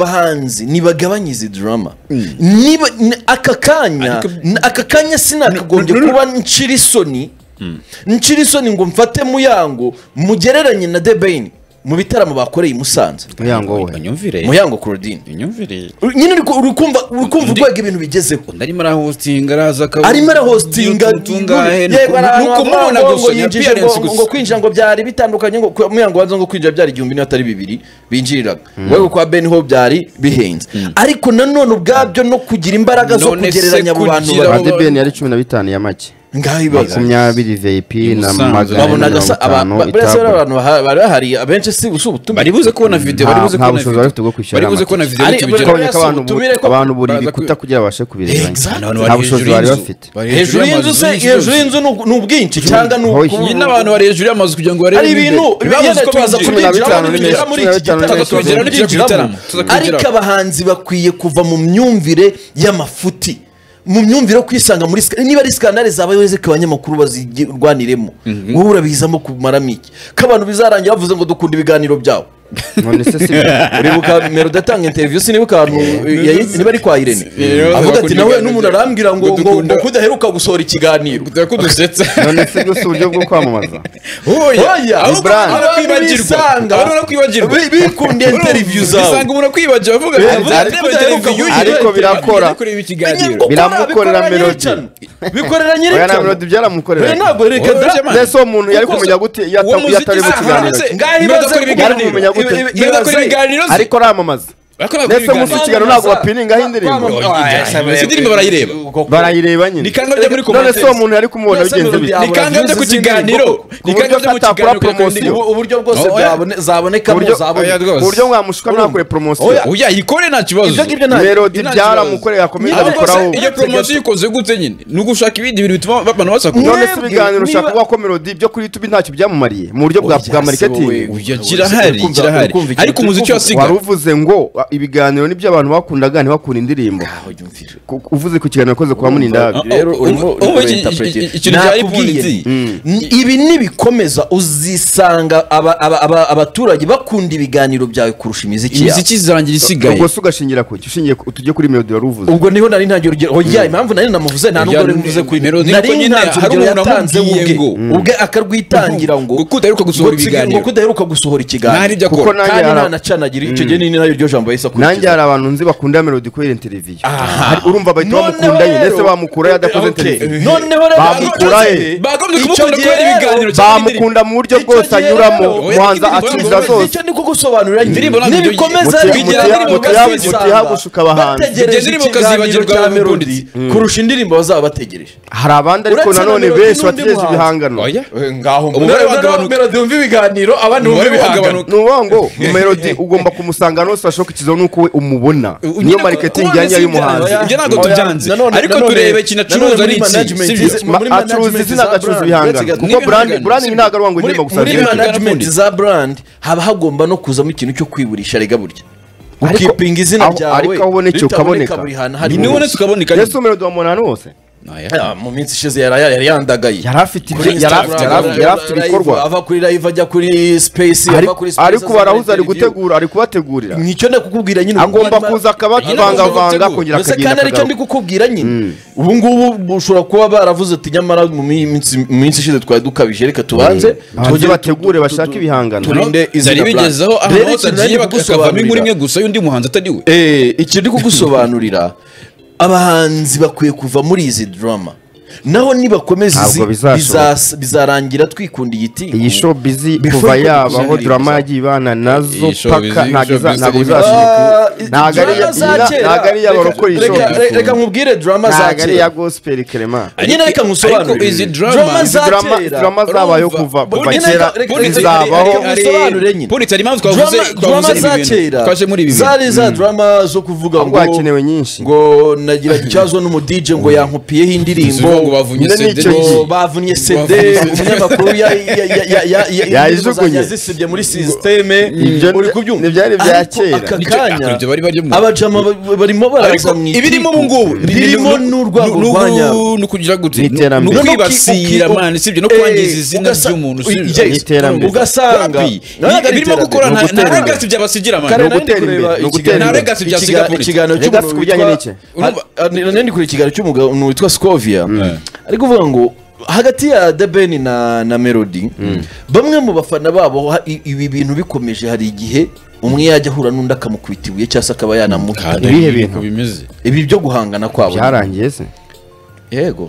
abahanzi ntibagabanyiza drama niba n- aka kanya Ariko- n- aka kanya sinakagombye kuba nshira isoni nshira isoni ngo mfate muyango mugereranye na debeni mu bitaramo bakoreye i musanze muyango we unyumvire muyango claudine unyumvire nyine uri ku- uri kumva uri kumva Undi- urwego ibintu bigezeho undi arimo arahosinga araza akavuga arimo arahositinga tungahe yego hari abantu nuko bavuga mubona ngo gusa ni yinjije appearance ngo- ngo- ngo gusa kwinjira ngo byari bitandukanye ngo ku- muyango wanze ngo kwinjira byari igihumbi niyo atari bibiri binjiriraga ubwo kwa beni ho byari bihenze ariko nanone ubwabyo no kugira imbaraga zo None se kugereranya abo bantu kugira- babiri badebeni yari cumi na bitanu ya make ngaho ibibazo makumyabiri vip na Musanze. magana ane babonaga mirongo sa abantu itanu buriya se bari itabwa abantu baha- bari bahari abenshi si si ubutumire bari buze kubona video Nta- bari buze nta kubona bushobozi video. bafite bwo kwishyura bari buze amatike. kubona video Ari- bifite bari- ibigeraho. Kabonye ko Biraza abantu ubutumire ko- abantu buri Baza bikuta kwi- kugira ngo babashe kubirebanya Exact. Abantu bari nta bushozi hejuru bari y'inzu. bafite Bari hejuru y'inzu y'amazu, se hejuru y'inzu ni uku- ni ubwinshi cyangwa ni Hoyi. uku- iyi n'abantu bari hejuru y'amazu kugira ngo barebe ari ibintu imbere. bibaza Babuze uko tubaza binjira. kubigira. kubinjiramo ntibigera muri iki Cumi na gitaramo bitanu, cumi na tukabyinjiramo bitanu, ntibyinjiramo tukabyinjiramo. ariko abahanzi bakwiye kuva mu myumvire y'amafuti mu myumvire yo kwisanga muri sika- niba ari skandale zabayeho ziko abanyamakuru bazirwaniremo wowe urabihizamo kumaramo iki ko abantu bizarangira bavuze ngo dukunda ibiganiro byabo none se si uribuka merode atanga interiviyu sinibuka ahantu yayi- niba ari kwa irene Yeah, avuga ati bakunda nawe ibiganiro n'umuntu byabo. arambwira ngo Ngo ngo dukunda- ngo kudaheruka gusohora ikiganiro Tuba kudusetsa none se bwo si uburyo bwo kwamamaza Oya, ahubwo Ibran. abantu barakwibagirwa. Bisanga. Abantu barakwibagirwa. Bi- bikundiye Urumva, interiviyu zawe. bisanga umuntu akwibagiwe avuga Eh, avuga ati, ariko- "Reba ariko- televiziyo, ariko yireba, birakora." yireba kureba ikiganiro." Gukora, Biramukorera bikorera melody. nyerekana. bikorera oya na nyerekana melody byaramukorera Oya, ntabwo reka Oya, da- German. mbese uwo muntu yari Kuko kumenya se- gute uwo iyo ata- iyo atari mu muziki- ah, kiganiro hanze, cye? ngaho ibibazo Imodoka kuri ibiganiro. yari kumenya gute Ibi- ibi- Ibibazo kuri ibibazo- ibiganiro se. ariko aramamaza Bakora mbese kuri mu ibiganiro. kiganiro ntabwo bapininga aho indirimbo Izi ndirimbo barayireba. barayireba nyine Ni kangahe byo muri none se uwo commentaires? muntu yari kumubona Mbese bigenze melody bite yawe Ni kangahe byo ku urazizi kiganiro? n'ibikoko. Ni kangahe byo ku atakora kiganiro kuri promotion. indirimbo? Ubu- uburyo bwose Oya. bwabone- zabonekamo Uburyo- zabone. Oya, rwose. ku buryo mwamushuka mwakore poromosiyo Oya. Oya, yikore nta kibazo Ibyo ngibyo nta- melody Nta byaramukoreye akomeza Ahubwo se, abikoraho iyo poromosiyo uyikoze gute nyine ni ugushaka ibindi bintu bituma abantu basakuza none se mwebwe, ibiganiro niba- ushaka kuvuga ko melody ibyo kuri youtube ntacyo byamumariye mu buryo bwa Oya, bwa se marketing wowe. Uya, kirahari Uri kumva- kirahari uri kumva ikintu ariko umuziki turi wasiga wari uvuze ngo "Ah, ibiganiro nibyo abantu bakundaga ntibakunda indirimbo Ku- uvuze ku kiganiro akoze kwa munindaga Ah, rero ah, urimo ah, ah, iki- interpretation. iki- ikintu bya Nakubwiye ipundi. nti, ni- ibi nibikomeza uzisanga aba- aba- aba- abaturage bakunda ibiganiro byawe kurusha imiziki yawe imiziki izarangira isigaye ubwo se ugashingira ku ki ushingiye ku- tujye kuri melody wari uvuze ubwo niho nari ntangiye urugero oya impamvu nari namuvuze nta nubwo Oya, nari mvuze kuri melody nari kuko nyine ntanze hari urugero umuntu yatanze wamubwiye ubwe ngo- ubwe akarwitangira ngo Ngo kudaheruka gusohora ngo tsi- ibiganiro. ngo kudaheruka gusohora Nta n'ibyo ikiganiro akora. kuko nanjye kandi hari- ntanacanagira icyo gihe ni nayo ryo jambo yahise nanjye akurikiza hari abantu nzi bakunda melody kubera interview Aha. Hari- urumva bahita Noneho bamukunda nyine rero- ndetse bamukura yadakoze Okay. interview noneho rero Bamukura he. Bakagombye Icyo kumukunda gihe kubera rero- ibiganiro cyangwa indirimbo. bamukunda mu buryo Icyo bwose gihe anyuramo rero- muhanza Oya, indirimbo akiriza yawe- zose icyo ni kugusobanurira Indirimbo ntabwo ibyo nibikomeza ugiye- bigira muti- indirimbo muti- muti- bazisanga. mutiyabushuka abahanzi. bategereje Ibyo ndirimbo ikiganiro ukazibagirwa cya mu melody bunditsi. kurusha indirimbo bazaba bategereje hari abandi ariko Uretse na nanone Melody benshi n'undi bategereje muhanzi. ibihanganro Oya. ngaho Umubare mbona wagabanuka. melody wumva ibiganiro abandi bumva Umubare ibihangano wagabanuka. ni ukuvuga ngo melody ugomba kumusanga ahantu hose hashoboka ikizaho nuko we umubona niyo Nyine marketing kubona yanjye si y'umuhanzi ibyo ntabwo Oya, tubyanze. nanone- Ariko nanone- turebe ikintu acuruza nanone muri ni iki, management sibyo? ze- Ma- muri acuruza management izina za agacuruza brand, uretse ibihangano gato- kuko n'ibihangano, branding branding sibyo? ntabwo ari ngo muri, indirimbo gusa muri ziboneke. management za brand haba hagomba no kuzamo ikintu cyo kwiburisha rega burya Ariko- ukipinga izina aho- byawe ariko aho ubonetse ukaboneka. buri hantu hari ni wowe tukaboneka Yesu melody wamubona ahantu hose Ah, mu minsi ishize yari yari yandagaye yari afite Kuri ibi- yari afite- yari afite- Instagram, yari afite live, ibikorwa ava kuri live ajya kuri space Ari- ava kuri space ariko aza barahuze muri ari interview. gutegura ari kubategurira nicyo ndakukubwira nyine ubu agomba ngubu kuza Nyine akabavangavanga agomba akongera Mbese kandi akagenda aricyo ndi akagaruka kukubwira nyine ubu ngubu ushobora kuba baravuze ati nyamara mu minsi mu minsi ishize twari dukabije reka tubanze Abahanzi tugere- bategure bashake ibihangano turi- turinde izina zari Black. bigezeho ahantu Rero hose ikintu agiye nari bakavamo inkuru kugusobanurira. imwe gusa y'undi muhanzi atari we Eh, icyo ndi kugusobanurira abahanzi bakwiye kuva muri izi drama naho nibakomeza izi Ntabwo bizashoboka. bizas- bizarangira twikundiye iti iyi show busy Before kuva you yabaho kugusaniriza. drama yagiye ibana nazo Iyi show paka busy, ntabwo show iza- busy ntabwo irimo- bizashoboka ntabwo ari iya- za kera. ntabwo ari iya Reka- barokora iyi show reka- busy. reka nkubwire drama za ntabwo ari iya kera gospel kerema nyine reka Ariko nkusobanurire izi drama- za drama kera. drama zabayeho Urumva. kuva kuva Bundi- kera Reka- reka- reka- zizabaho reka- musobanurire nyine. polisi hari impamvu twavuze Drama- twavuze drama ibi za bintu. kera twaje muri ibi bintu zari za drama zo kuvuga ngo Ahubwo hakenewe nyinshi. ngo nagira ikibazo n'umudije ngo yankupiyeho indirimbo Zivuga ngo bavunye nyine CD n'icyo gihe. ngo bavunye cd Bavunye CD. umunyamakuru ya- ya- ya- ya- ya- ya- Yayijugunye. yazisibye muri sisiteme Ibyo uri ni- kubyumva ntibyari bya Ariko kera. aka Nicyo- kanya ah, ibyo bari barimo. abajama ba- barimo ariko baraza mu ibirimo ubu ngubu ni- birimo ni- n'urwego ni- ni- rwanya ni ukugira gute Ni ni iterambere. ukwibasira mani sibyo no kwangiza izina ry'umuntu sibyo Ni iterambere. ugasanga Wapi? Nabona ari birimo iterambere. gukora ni nta nta ugutera imbere. legacy byabasigira Kare mani nari ndi ugutera kureba imbere, ikiganiro- ni ugutera imbere. Nta legacy bya ikiga- Singapore. ikiganiro Legacy cy'umuntu ku bijyanye witwa- n'iki? Urumva- Ah, ah, nari ndi kureba ikiganiro cy'umuntu witwa Scovia Mm. ari kuvuga ngo hagati ya The Ben na na Melody bamwe mu bafana babo ha- i- ibi bintu bikomeje hari igihe umwe yajya ahura n'undi akamukubita ibuye cyangwa se akaba yanamuha Kandi Ibihe ni bintu. uko bimeze ibi byo guhangana kwabo byarangiye se yego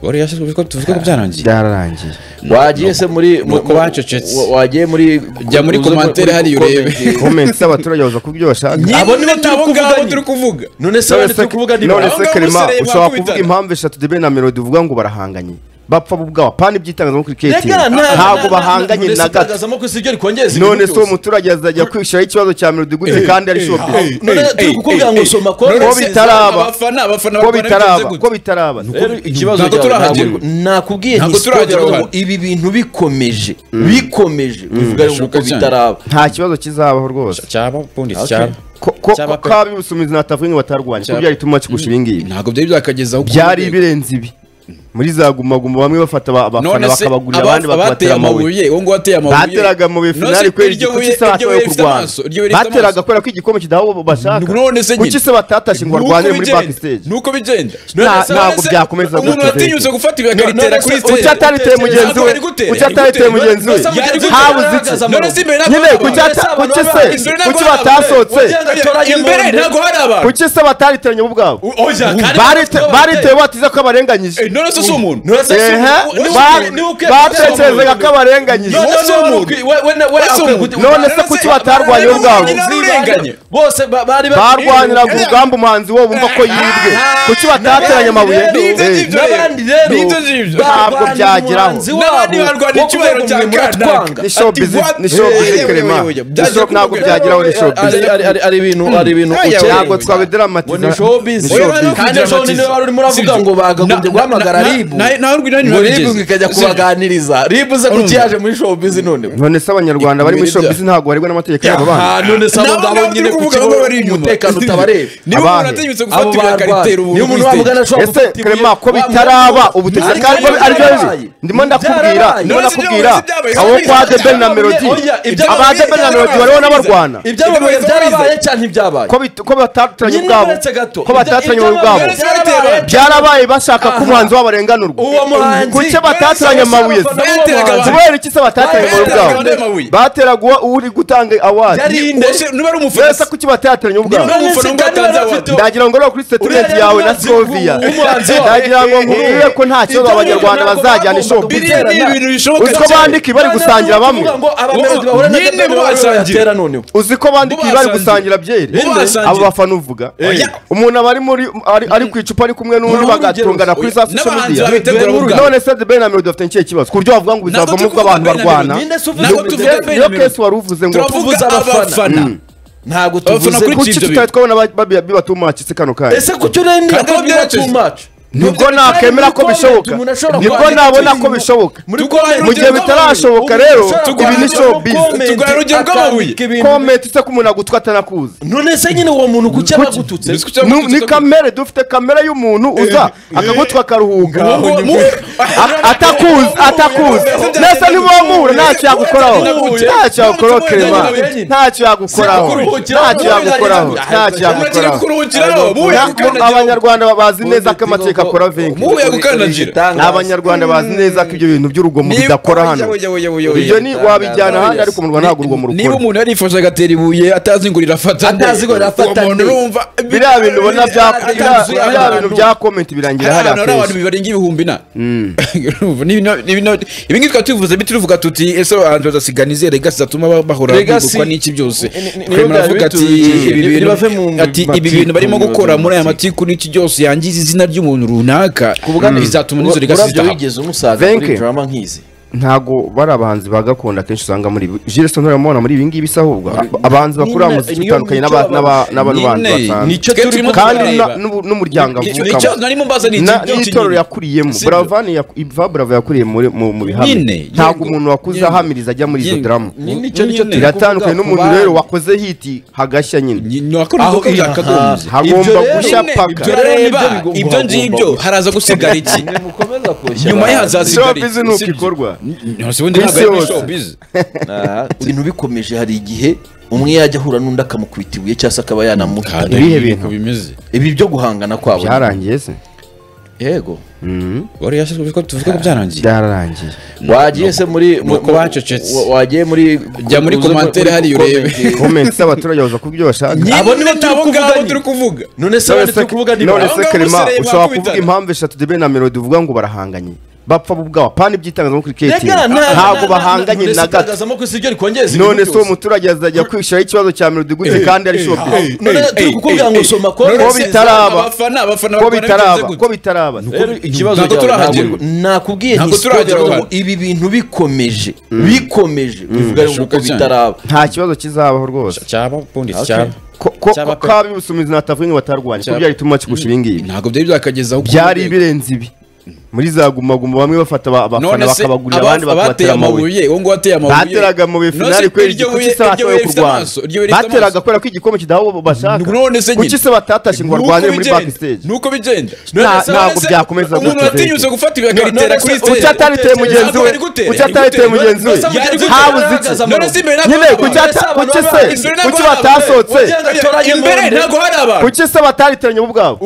wari yashyizwe bitwa tuvuga ko byarangiye byararangiye wagiye se muri ni uko mu- bacecetse. wa- wagiye muri Jya muri uze muri- commentaire hariya muri- urebe. comment. komenti z'abaturage baza kubyo bashaka Abo nibo Nyine turi abo kuvuga ngabo nyine. turi kuvuga none se None abandi se turi kuvuga ni none ba- se Aho ngaho Clement musereye ushobora bakubitana. kuvuga impamvu eshatu debe na melody uvuga ngo barahanganye bapfa bo ubwabo apana ibyitangazamakuru Rega, kiyetinya nta- ntabwo nta- bahanganye none se na gato itangazamakuru si ryo rikongeza ibintu none se uwo byose. muturage azajya kwishiraho ikibazo cya melody gute kandi ari shopingi none turi kukubwira ngo soma konti. None Ko se bitaraba. abafana abafana ko barwana bigenze bitaraba gute? ko bitaraba rero ikibazo ntabwo cyawe ntabwo turahagerwa. nakubwiye Ntabwo nti turahagera siporo ngo aho hantu. ibi bintu bikomeje bikomeje bivuga rero Birashoboka ko bitaraba nta kibazo kizabaho rwose cyaba ubundi Okay. cyaba ko ko- Cyaba ko pe- abi busumizi natavuga ngo batarwanye ko Cyaba- byari tuma kigusha ibi ngibi ntabwo byari byakageza aho byari ukunda. ibirenze ibi muri za gumaguma bamwe bafata aba- abafana none se bakabagurira aba- abandi abateye bakabatera amabuye amabuye uwo nguwo ateye amabuye bateraga mu None se finali kubera iryo igiko buye- cy'ise iryo batabaye buye ku rifite Rwanda amaso, iryo buye rifite bateraga amaso. kubera ko igikombe kidaha uwo bashaka none se nyine kuki se batatashe ngo Nuko barwane muri bigenda, backstage nuko bigenda Nta- None se- ntabwo none se byakomeza umuntu gutyo, watinyutse Zeki. gufata ibi akaritera none se kuri uko stage cyatariteye mugenzi we Ntabwo yari gutera, kuki atariteye yari gutera. mugenzi we None se yari gutera. habuze iki None none se imbere ntabwo nyine hari abantu. kuki ata- abantu kuki se baba- imbere ntabwo kuki hari abantu. batasohotse Wagenda- imbere ntabwo hari abantu kuki se batariteranye ubwabo Barite- baritewe batiza ko abarenganyije Eh, none se si umuntu None se si- Ehe, ni- ni- ba- ni- ni uke- batekerezaga ko abarenganyije None se wari ukwi- we- we- we- Ese akwiye umuntu- gute- none se None kuki se- batarwanye None se- ubwabo None se- Narurenganye. bose ba- bari bari- barwaniraga urugamba umuhanzi wo bumva ko yibwe kuki batateranye amabuye N'abandi Nibyo rero- Eh. ngibyo n'abandi rero. rero Nibyo ngibyo. Ntabwo barwanira byageraho. umuhanzi N'abandi wabo barwanira wo icyubahiro kuvuga cya ngo mwe Kanaka. muratwanga. ni show Ati, business what? ni show Eh, business eh, Clement. eh, eh, Ni byaje show- ntabwo kuvuga- byageraho ni show Ari- business ari- ari- ari ibintu ari ibintu Aya, ukeye. ntabwo ngo twabideramatiza ni showbiz Oya, bari no kandi kugira ejo amatiza. niwe wari urimo uravuga Sibyo. ngo bagagombye Na- guhamagara na- na- ribu na- nawe urwo ngo nawe ntibabigeze. ribu ikajya Sibyo. kubaganiriza ribu ze kuki yaje muri showbiz none none se abanyarwanda bari muri Ibintu show business ntabwo barigwa n'amategeko y'abo bana Ah, none se abo Nabo ngabo ngabo nyine turi kuki kuvuga ngo bari bo- inyuma. umutekano utabareba niba umuntu Abahe? atinyutse gufata abo ibi akaritera barwanya ubu niyo umuntu wabugana ashobora ese gufata ibuye- Clement ko wa- bitaraba wa- ubu Ari- ari byo ari- ari byarabaye. ndimo ndakubwira Byarabaye. ndimo None se ndakubwira ibyo byabaye, abo ibyo kwa byabaye, The Ben na ibyo Melody byabaye, ibyo aba The Ben na byabaye, Melody ibyo byabaye. bariho n'abarwana ibyamamare byarabaye cyane ntibyabaye ko bit- ko batateranye Nyine ubwabo uretse gato. ko batateranye Ibyo- ubwabo ibyo byarabaye. byarabaye bashaka ko Aha. umuhanzi wabo arenganurwa Uwo muhanzi- kuki batateranye amabuye se kubera iki se batatanye ubwabo Bateraga bwabo undi amabuye. bateraga uwo- uri gutanga awadi Yarinde. Ose, niba ari umufana mbese kuki batateranye ubwabo Niba- ndagira ngo rero kuri statement Uriya yawe na mwanditsi w'u- Slovia w'umuhanzi wawe. ndagira ngo nkurire ko nta kibazo Ibyo abanyarwanda nabwo bazajyana bagomba ishopu kubitera. biriya ni ibintu bishoboka uzi ko cyane. bandika bari gusangira bamwe ngo abamerodi bahura na Nyine Debeni basangiye. batera noneho uzi ko bandika bari basangiye. gusangira byeri Bo basangiye. abo bafana uvuga Oya. umuntu aba ari muri ari- ari ku icupa ari kumwe n'undi Nkuru bagatungana kuri za urugero. social N'abahanzi media babitegura Nkuru- ubwabo. none se The Ben na Melody bafite ikihe kibazo ku buryo wavuga ngo Ntabwo bizavamo turi ubwo abantu kuvuga Ben na barwana Melody. Ninde se uvuze Ntabwo ko tuvuga tuvuga Ben Niyo- na pe- niyo Melody. case wari uvuze ngo turavuze Turavuga abafana abafana. ntabwo Abafana tuvuze kuri ku kuki ibyo tutari bintu. twabona ba- babi- bibatumaki se kano kanya ese ku cyo rero Kandi ntabwo aho biba byerekeje. too much nibwo nakemera ko bishoboka nibwo nabona ko bishoboka mu gihe bitarashoboka rero ibi ni showbiz Tuguhaye urugero rw'amabuye. komenti se ko umuntu agutwa atanakuzi none se nyine uwo muntu kuki aba agututse Biswi cyangwa Nu- ni tutakubwira. kamere dufite kamere y'umuntu uza akagutwa akaruhuka Wowe- wowe- A- atakuzi atakuzi nese ntiwamuhura ntacyo yagukoraho ntacyo yagukoraho kerema ntacyo yagukoraho ntacyo yagukoraho ntacyo Muragira yagukoraho kuruhukiraho, muwe Na- yagukandagira. abanyarwanda bazi neza ko amateka akora venki Muwe yagukandagira. abanyarwanda bazi neza ko ibyo bintu by'urugomo Niba- bidakora hano oya, oya, oya, oya, oya. ibyo ni wabijyana ahandi ariko mu Rwanda ntabwo urugomo niba rukora umuntu yarifashe agatera ibuye atazi ngo rirafata nde. Atazi ngo rirafata uwo muntu nde. urumva biriya bintu ubona bya- Atanzuye biriya- abantu. biriya bintu bya komenti birangira hari hariya ahantu hari abantu kenshi. bibarenga ibihumbi na Urumva, ni ibino- ni ibino- ibi ngibi twaba tubivuze bi tuvuga tuti ese abahanzi bazasigana izihe legasi zatuma ba- bahora Legacy- bibukwa n'iki byose Ni- ni- ni- Twemera ni- avuga ati ni- ibi bintu bave mu ati ibi matiku, bintu barimo biva gukora mu muri aya matiku. matiku n'iki byose yangiza izina ry'umuntu runaka Ku bwa- bizatuma n'izo legasi Urabyo zidahaba wigeze umusaza Venke. muri drama nk'izi ntago bari abahanzi ba gakondo akenshi usanga muri jilesi nturamubona muri ibi ngibi se ahubwo Ab- abahanzi bakura Nyine, muziki niyo utandukanye mico n'aba- n'aba- y'abahanzi. n'abandi bantu Nyine, basanzwe nicyo Twe turi turimo kandi turareba. na- n'ubu- n'umuryango Icyo- icyo avukamo nari mumbaza ni iki Na- byinshi n'itorero nyine. yakuriyemo Sibyo. buravani yaku- iva burava yakuriye muri- mu mu Nyine, bihamya ntabwo yego. umuntu wakuze Yego. ahamiriza ajya muri izo Yego. daramu Nyine, icyo nicyo Nyine. turi biratandukanye kuvuga ku n'umuntu bana. rero wakoze hiti hagashya nyine Ni- ni wakora Aho inzoka iri, byakagombye. aha. hagomba Ibyo rero- gushya Nyine, paka ibyo rero Ibyo niba bigomba- ibyo ngibyo bagomba- haraza gusigara iki Mwe mukomeza koshya nyuma ye abantu. hazaza Showbiz ni uko ikorwa. Nonse ubundi Ku ntabwo isi ari muri yose. showbiz. Ah, ibintu bikomeje hari igihe umwe yajya ahura n'undi akamukubita ibuye cyangwa se akaba yanamuta Kandi Ibihe niko bintu. bimeze ibi byo guhangana kwabo byarangiye se yego Mhm. wari yashizwe ko tuvuga ko byarangiye byararangiye wagiye se muri ni uko mu- bacecetse. wa- wagiye muri Jya muri uze commentaire muri hariya urebe. comment. komenti z'abaturage baza ku byo bashaka Nyine, abo nibo turi nabo kuvuga ngabo ni- turi kuvuga none se none abandi se turi kuvuga ni none ba- se Aho ngaho Clement musereye ushobora mwakubitana. kuvuga impamvu eshatu debe na melody uvuga ngo barahanganye bapfa bo ubwabo apana ibyitangazamakuru keti Rega, nta- ntabwo nta- bahanganye none se na gato itangazamakuru si ryo rikongeza ibintu none se uwo byose. muturage azajya kwishyiraho ikibazo cya melody gute kandi ari shopping none turi kukubwira ngo soma konti. Ko bitaraba. abafana abafana ko bakora bitaraba bimeze ko gute. bitaraba rero ikibazo ntabwo cyawe turahagera. ntabwo- nakubwiye Ntabwo nti turahagera siporo aho ngo ibi bintu bikomeje bikomeje bivuga ngo Birashoboka uko bitaraba nta kibazo kizabaho rwose cyaba ubundi Okay. cyaba ko ko- Cyaba ko pe. ab'ubusumizi n'atavuga ngo batarwanye ko Cyaba. byari ituma kigusha ibi ngibi ntabwo byari byakageza aho byari ukunda. ibirenze ibi muri za gumaguma bamwe bafata aba- abafana none se bakabagurira aba- abandi abateye bakabatera amabuye amabuye uwo nguwo ateye amabuye bateraga mu None finali se kubera iryo igikombe buye- cy'isaha iryo yo buye rifite kurwana amaso, iryo buye rifite bateraga amaso. kubera ko igikombe kidaho bo bashaka None se nyine. kuki se batatashye ngo Nuko barwanire muri bigenda. back stage nuko bigenda Nta- ntabwo byakomeza umuntu gutyo, watinyutse Zeki. gufata ibi akaritera none kuri se- stage Kuki atariteye mugenzi we? Ntabwo yari gutera. Kuki atariteye mugenzi we? None se yari gutera. Habuze iki? none se imbere ntabwo nyine hari kuki abantu. ata- kuki se kuki batasohotse imbere ntabwo hari abantu kuki se batariteranye bo ubwabo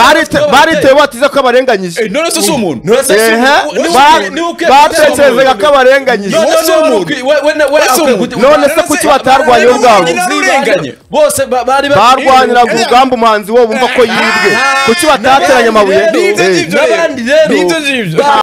Barite- baritewe batize ko abarenganyije Eh, none se si umuntu Ehe, ba- batekerezaga ko abarenganyije None se umuntu. Ese umuntu. None se kuki batarwanye bo ubwabo bose ba- bari bari- barwaniraga urugamba umuhanzi wo bumva ko yibwe kuki batateranye amabuye Ni ibyo Eh. ngibyo rero. Ni ibyo ngibyo. Ba-